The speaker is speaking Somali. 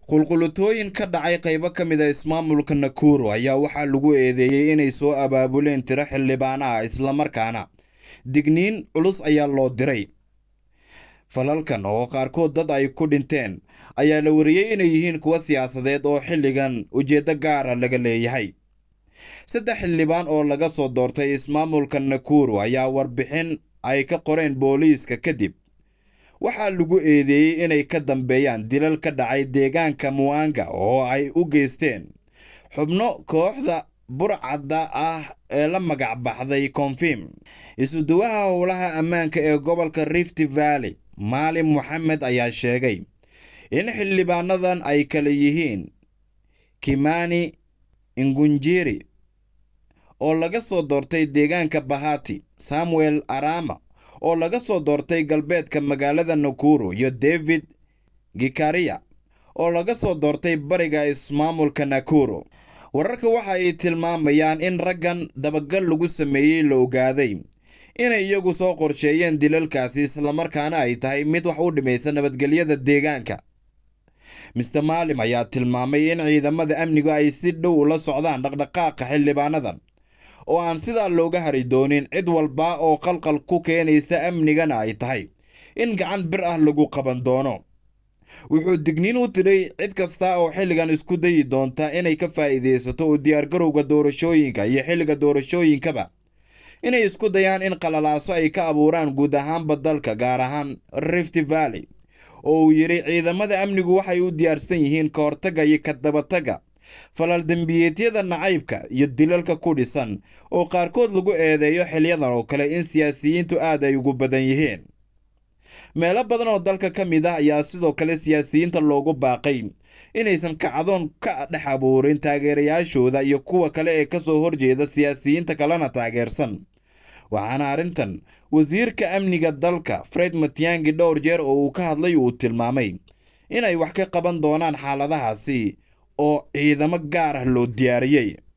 qulqulutooyin ka dhacay qaybo ka mid a ismaamulka nakuru ayaa waxaa lagu eedeeyey inay soo abaabuleen tiro xildhibaan ah islamarkaana digniin culus ayaa loo diray falalkan oo qaarkood dad ay ku dhinteen ayaa la wariyey inay yihiin kuwa siyaasadeed oo xilligan ujeeddo gaara laga leeyahay saddex xildhibaan oo laga soo doortay ismaamulka nakuru ayaa warbixin ay ka qoreen booliiska kadib waxaa lagu eedeeyey inay ka dambeeyaan dilal ka dhacay deegaanka muanga oo ay u geysteen xubno kooxda burcadda ah ee la magac baxday konfim isuduwaha howlaha ammaanka ee gobolka rift valley maalim moxamed ayaa sheegay in xildhibaanadan ay kala yihiin kimani ingunjiri oo laga soo doortay deegaanka bahati samuel arama oo laga soo doortay galbeedka magaalada nakuru iyo david gikaria oo laga soo doortay bariga ismaamulka nakuru wararka waxa ay tilmaamayaan in raggan dabagal lagu sameeyey la ogaaday inay iyagu soo qorsheeyeen dilalkaasi islamarkaana ay tahay mid wax u dhimaysa nabadgelyada deegaanka mister maalim ayaa tilmaamay in ciidamada amnigu ay si dhow ula socdaan dhaqdhaqaaqa xildhibaanadan oo aan sidaa looga hari doonin cid walba oo qalqal ku keenaysa amnigana ay tahay in gacan bir ah lagu qaban doono wuxuu digniin u diray cid kasta oo xilligan isku dayi doonta inay ka faa'iidaysato u diyaargarowga doorashooyinka iyo xilliga doorashooyinkaba inay isku dayaan in qalalaaso ay ka abuuraan guud ahaanba dalka gaar ahaan rift valley oo uu yidhi ciidamada amnigu waxay u diyaarsan yihiin ka hortagga iyo ka dabataga falal dembiyeedyada nacaybka iyo dilalka ku dhisan oo qaarkood lagu eedeeyo xilyadan oo kale in siyaasiyiintu aad ay ugu badan yihiin meelo badan oo dalka ka mid ah ayaa sidoo kale siyaasiyiinta loogu baaqay inaysan kacdoon ka dhex abuurin taageerayaashooda iyo kuwa kale ee kasoo horjeeda siyaasiyiinta kalena taageersan waxaana arrintan wasiirka amniga dalka fred matiangi dhowr jeer oo uu ka hadlay uu tilmaamay inay wax ka qaban doonaan xaaladahaasi oo ciidamo gaar ah loo diyaariyey